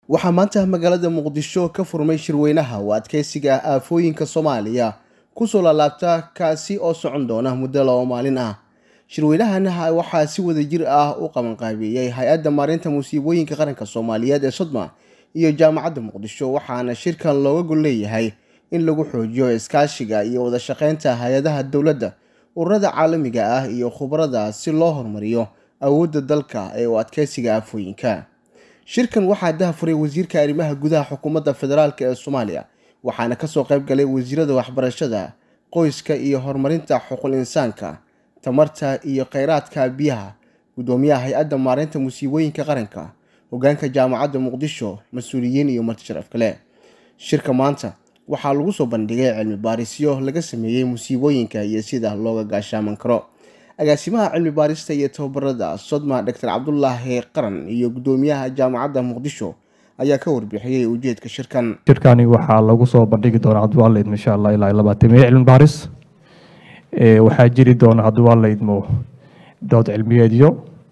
waxaa maanta magaalada muqdisho ka furmay shirweynaha oo adkeysiga aafooyinka soomaaliya kusoo laalaabta kaasi oo socon doona muddo laba maalin ah shirweynahan waxaa si wada jir ah u qabanqaabeeyey hay-adda maareynta musiibooyinka qaranka soomaaliyeed ee sodma iyo jaamacadda muqdisho waxaana shirkan looga gol leeyahay in lagu xoojiyo iskaashiga iyo wada shaqeynta hay-adaha dowladda ururada caalamiga ah iyo khubarada si loo horumariyo awoodda dalka ee u adkeysiga aafooyinka shirkan waxaa dahafuray wasiirka arrimaha gudaha xukuumadda federaalk ee soomaaliya waxaana kasoo qayb galay wasiirada waxbarashada qoyska iyo horumarinta xuquul insaanka tamarta iyo kheyraadka biyaha guddoomiyaha hay-adda maareynta musiibooyinka qaranka hogaanka jaamacadda muqdisho mas-uuliyiin iyo marti sharaf kale shirka maanta waxaa lagu soo bandhigay cilmi baarisyo laga sameeyey musiibooyinka iyo sida looga gaashaaman karo agaasimaha cilmi baarista iyo tababarada sodma doctor cabdulaahi qaran iyo guddoomiyaha jaamacadda muqdisho ayaa ka warbixiyey ujeedka shirkan shirkani waxaa lagu soo bandhigi doonaa cabdiwaaleydmo insha allah ilaa labaatamiyo cilmi baaris waxaa jiri doona cabdiwaaleydmo dood cilmiyeedyo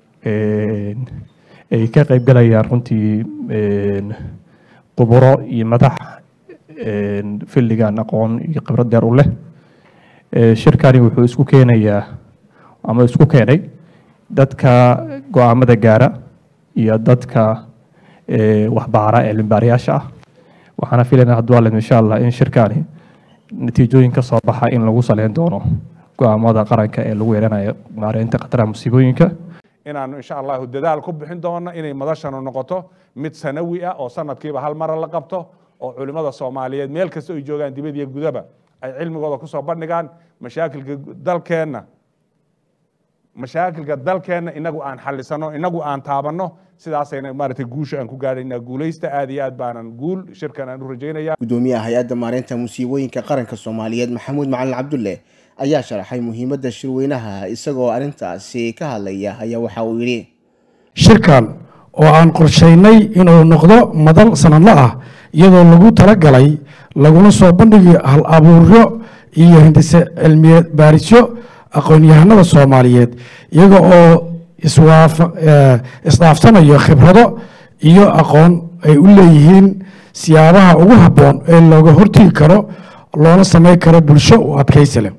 ay ka qeybgalayaan runtii khuburo iyo madax filligan aqoon iyo khibrad deer u leh shirkani wuxuu isku keenayaa ama isku keenay dadka go-aamada gaara iyo dadka waxbaara ee cilmibaarayaasha ah waxaana filaynaa hadwaaled insha allah in shirkani natiijooyin ka soo baxa in lagu saleyn doono go-aamada qaranka ee lagu yeelanayo maareynta khataraha musiibooyinka inaanu insha allahu dadaal ku bixin doono inay madashanu noqoto mid sanawi ah oo sanadkiiba hal mara la qabto oo culimmada soomaaliyeed meel kasta ay joogaan dibad iyo gudaba ay cilmigooda kusoo bandhigaan mashaakilka dalkeenna mashaakilka dalkeenna inagu aan xalisano inagu aan taabanno sidaasayna maaragtay guusha aan ku gaadhaynaa guulaysta aad iyo aad baanan guul shirkan aan u rajaynaya guddoomiyaha hay-adda maareynta musiibooyinka qaranka soomaaliyeed maxamuud macalin cabdulle ayaa sharaxay muhiimadda shirweynaha isagoo arrintaasi ka hadlaya ayaa waxa uu yidhi shirkan oo aan qorshaynay inuu noqdo madal sanadla ah iyadoo lagu talagalay laguna soo bandhigi hal abuuryo iyo hindise cilmiyeed baarisyo aqoon-yahanada soomaaliyeed iyaga oo isdhaafsanayo khibrado iyo aqoon ay u leeyihiin siyaabaha ugu habboon ee looga hortigi karo loona sameyn karo bulsho u adkaysi leh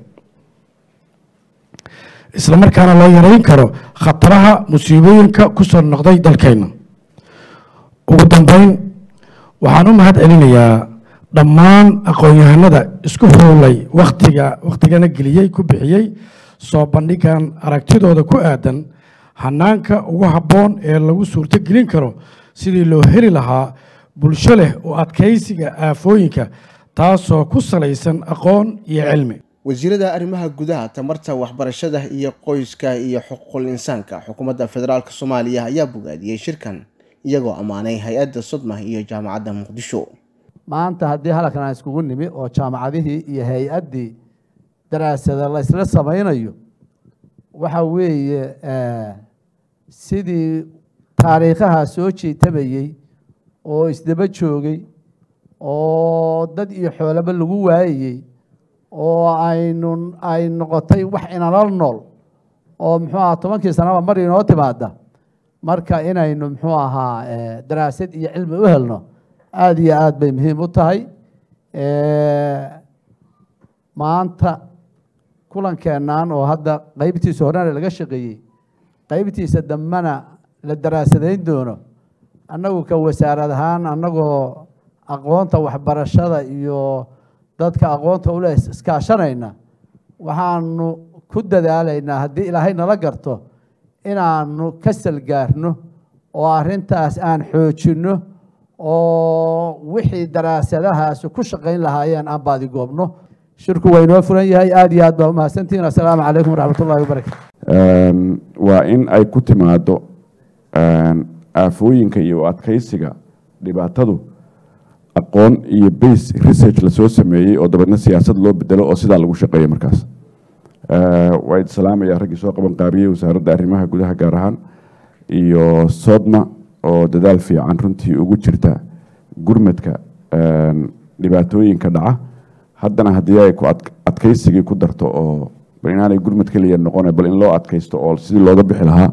isla markaana loo yareyn karo khataraha musiibooyinka ku soo noqday dalkeenna ugu dambeyn waxaan u mahad celinayaa dhammaan aqoon-yahanada isku howlay wakhtiga wakhtigana geliyey ku bixiyey soo bandhigan aragtidooda ku aadan hanaanka ugu habboon ee lagu suurto gelin karo sidii loo heli lahaa bulsho leh oo adkaysiga aafooyinka taasoo ku salaysan aqoon iyo cilmi wasiirada arrimaha gudaha tamarta waxbarashada iyo qoyska iyo xuquuqul insaanka xukuumadda federaalk soomaaliya ayaa bogaadiyey shirkan iyagoo ammaanay hay-adda sodma iyo jaamacadda muqdisho maanta haddii halkan aan iskugu nimi oo jaamacadihii iyo hay-addii daraasada la isla samaynayo waxa weeye sidii taariikhaha soo jiitamayey oo isdaba joogay oo dad iyo xoolaba lagu waayayey oo aynu ay noqotay wax inala nool oo muxuu aha tobankii sanaba mar inoo timaada marka inaynu muxuu ahaa daraasad iyo cilmi u helno aada iyo aad bay muhiim u tahay maanta kulankeennan oo hadda qeybtiisa horena laga shaqeeyey qeybtiisa dambena la daraasadayn doono annagu ka wasaarad ahaan annagoo aqoonta waxbarashada iyo dadka aqoonta ule iskaashanayna waxaanu ku dadaalaynaa haddii ilaahay nala garto inaanu ka salgaarno oo arrintaas aan xoojinno oo wixii daraasadahaas ku shaqayn lahaayeen aan baadigoobno shirku waa inoo furan yahay aada iyo aad baa umahadsantihin assalaamu calaykum waraxmat ullahi wabarakatu waa in ay ku timaado aafooyinka iyo adkaysiga dhibaatadu aqoon iyo base research lasoo sameeyey oo dabeedna siyaasad loo bedelo oo sidaa lagu shaqeeyo markaas waa idi salaamaya raggii soo qaban qaabiyey wasaaradda arrimaha gudaha gaar ahaan iyo sodma oo dadaal fiican runtii ugu jirta gurmadka dhibaatooyinka dhaca haddana haddii ay ku adkaysigii ku darto oo bal inaanay gurmad keliya noqone bal in loo adkaysto oo sidii looga bixi lahaa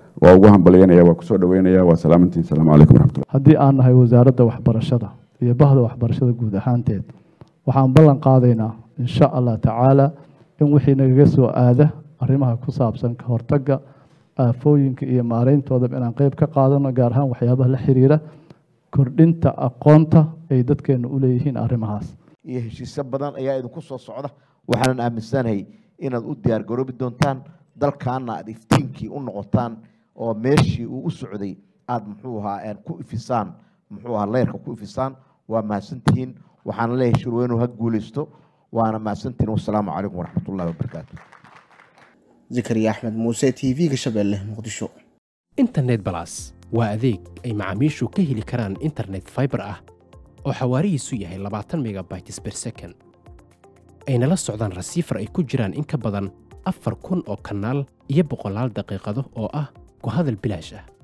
waa ugu hambalyanaya waa kusoo dhaweynaya waa salaamantiin asalaamu calaykum waraxmatullah haddii aan nahay wasaaradda waxbarashada iyo bahda waxbarashada guud ahaanteed waxaan ballan qaadaynaa insha allah tacaala in wixii nagaga soo aada arrimaha ku saabsan ka hortagga aafooyinka iyo maareyntoodaba inaan qeyb ka qaadano gaar ahaan waxyaabaha la xiriira kordhinta aqoonta ay dadkeenu u leeyihiin arrimahaas iyo heshiisyo badan ayaa idinku soo socda waxaanan aaminsanahay inaad u diyaar garoobi doontaan dalkaana aad iftiinkii u noqotaan oo meeshii uu u socday aada muxuu ahaa ku ifisaan muxuu ahaa leyrka ku ifisaan waa mahadsantihiin waxaana leeyahay shirweynuhu ha guuleysto waana mahadsantihiin wasalaamu calaykum waraxmatullahi wabarakaatu zakariya axmed muuse t v-ga shabeelle muqdisho internet balas waa adeeg ay macaamiishu ka heli karaan internet fiber ah oo xawaarihiisu yahay labaatan megabytes per second ayna la socdaan rasiifar ay ku jiraan in ka badan afar kun oo kanaal iyo boqolaal daqiiqado oo ah ku hadal bilaash ah